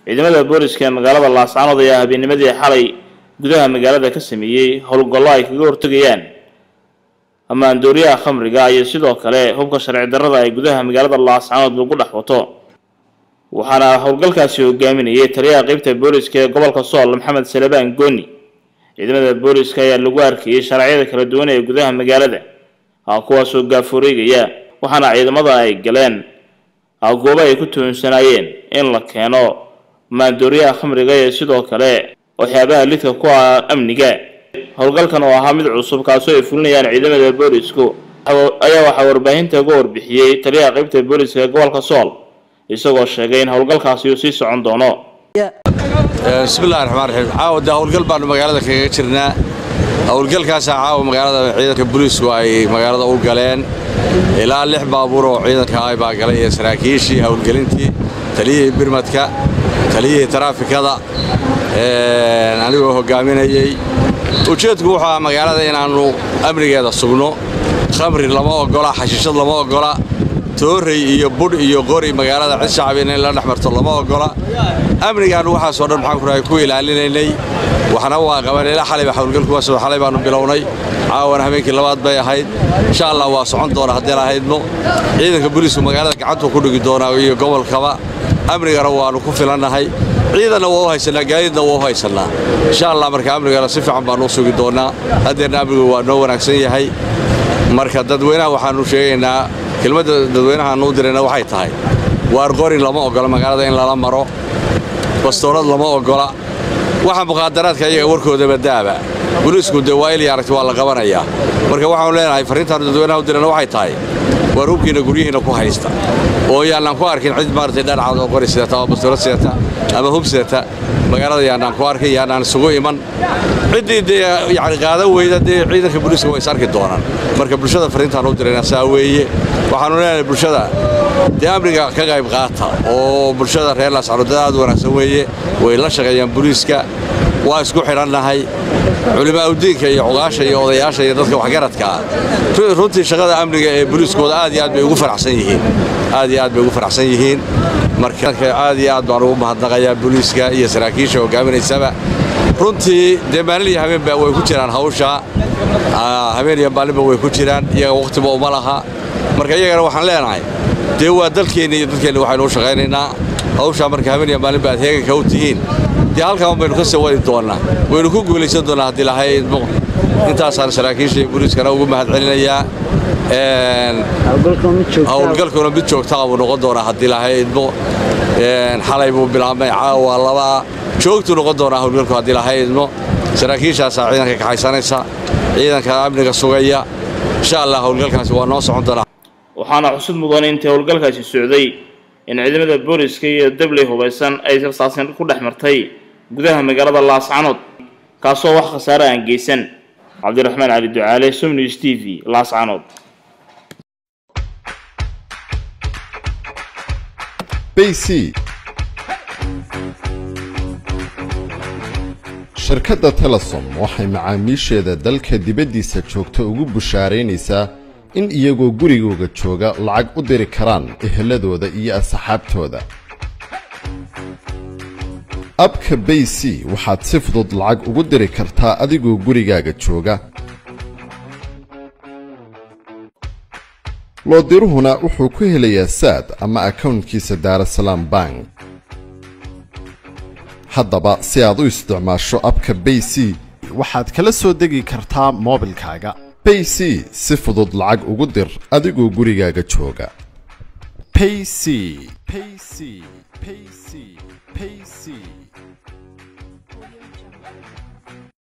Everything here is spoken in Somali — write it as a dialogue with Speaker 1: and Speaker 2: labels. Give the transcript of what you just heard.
Speaker 1: ciidamada booliska ee magaalada laascaanood ayaa habeennimadii xalay gudaha magaalada ka sameeyey howlgallo ay kaga hortegayaan ammaandooriyaha khamriga iyo sidoo kale hubka sharci darrada ay gudaha magaalada laascaanood lagu dhex wato waxaana howlgalkaasi hogaaminayay taliyaha qeybta booliska ee gobolka sool maxamed salebaan gooni ciidamada booliska ayaa lagu arkayay sharcyada kala duwan ee gudaha magaalada kuwaasoo gaafureegaya waxaana ciidamada ay galeen goobo ay ku tuhunsanayeen in la keeno maandooriyaha khamriga iyo sidoo kale waxyaabaha lidka ku ah amniga howlgalkan oo ahaa mid cusub kaasoo ay fulinayaan ciidamada boolisku ayaa waxaa warbaahinta uga warbixiyey taliyaha qeybta booliska ee gobolka sool isagoo sheegay in howlgalkaasi uu sii socon doono
Speaker 2: bismillahi raxmaan raxiim caawa dee howlgal baannu magaalada kaga jirnaa howlgalkaasaa caawa magaalada ciidanka booliisku ay magaalada u galeen ilaa lix baabuur oo ciidanka ay baa galay iyo saraakiishii howlgelintii taliyihii birmadka taliyihii taraafikada anigoo hoggaaminayey ujeedku wuxuu aha magaalada inaannu amnigeeda sugno khamri lama oggola xashiishad lama oggola toorrey iyo budh iyo qori magaalada cid shacab inay la dhex marto lama oggola amnigaannu waxaasoo dhan maxaan kurahay ku ilaalinaynay waxna waa qaban ilaa xalayba hawlgalkuwaasoo xalay baannu bilownay caawana habeenkii labaad bay ahayd insha allah waa socon doona haddeen ahaydno ciidanka booliisku magaalada gacantuu ku dhigi doonaa iyo gobolkaba amnigana waannu ku filannahay ciidanna waa u haysannaa gaadiidna waa u haysannaa insha allah marka amnigana si fiican baannu u sugi doonnaa haddeerna amnigu waa noo wanaagsan yahay marka dadweynaha waxaannu sheegaynaa kelmadda dadweynahaannu u dirayna waxay tahay waar qorin lama oggola magaalada in lala maro bastoolad lama oggola waxa muqaadaraadka iyaga warkoodaba daaba boliisku dee waa ilya aragti waa la qabanayaa marka waxaanu leenahay farriintaannu dadweynaha u dirayna waxay tahay waar hubkiinna guryihiinna ku haysta oo yaannaan ku arkin cid maaragtay dhanacad oo qori sidata oo bastoolad sidata ama hub sidata magaalada yaannaan ku arkin yaannaan isugu iman ciddii dee yacni qaadan weyda dee ciidanka booliiska waa is arki doonaan marka bulshada farriintaan u dirayna saa weeye waxaannu leenahay bulshada dee amniga ka qayb qaata oo bulshada reer laascaanood dad aad u wanaagsan weeye way la shaqeeyaan booliiska waa isku xidhannahay culimaaudiinka iyo cugaasha iyo odayaasha iyo dadka waxgaradkaa runtii shaqada amniga ee booliiskooda aad iyo aad bay ugu faraxsan yihiin aad iyo aad bay ugu faraxsan yihiin marka aad iyo aad baan ugu mahadnaqayaa booliiska iyo saraakiisha hogaaminaysaba runtii dee maalin iyo habeenba way ku jiraan hawsha habeen iyo maalinba way ku jiraan iyaga wakhtiba uma laha marka iyagana waxaan leenahay dee waa dalkeenni iyo dadkeenni waxaynu u shaqaynaynaa hawshaa marka habeen iyo maalinba aad heeganka u tihiin dee halkaan baynu ka sii wadi doonnaa waynu ku guulaysan doonnaa haddii lahay idmo intaasaan saraakiisha iyo booliiskana ugu mahad celinayaa howlgalkuna mid joogtaa buu noqon doonaa haddii lahay idmo xalay buu bilaabmay caawa labaa joogtuu noqon doonaa howlgalku haddii lahay idmo saraakiishaasaa ciidanka kaxaysanaysa ciidanka amniga sugaya insha allah howlgalkaasi waa noo socon doonaa
Speaker 1: waxaana xusud mudan intii howlgalkaasi socday in ciidamada booliska iyo dabley hubaysan ay sirsaaseen ku dhex martay gudaha magaalada laascaanood kaasoo wax khasaare aan geysan cabdiraxmaan cali ducaale somnews t v laascaanood
Speaker 3: bc shirkadda telesom waxay macaamiisheeda dalka dibaddiisa joogta ugu bushaaraynaysaa in iyagoo gurigooga jooga lacag u diri karaan eheladooda iyo asxaabtooda abka bay c waxaad si fudud lacag ugu diri kartaa adigoo gurigaaga jooga loodiruhuna wuxuu ku helayaa saad ama akawntkiisa daarasalaam bank haddaba si aad u isticmaasho abka bay c
Speaker 4: waxaad kala soo degi kartaa moobilkaaga
Speaker 3: bay c si fudud lacag ugu dir adigoo gurigaaga jooga
Speaker 4: payc payc payc payc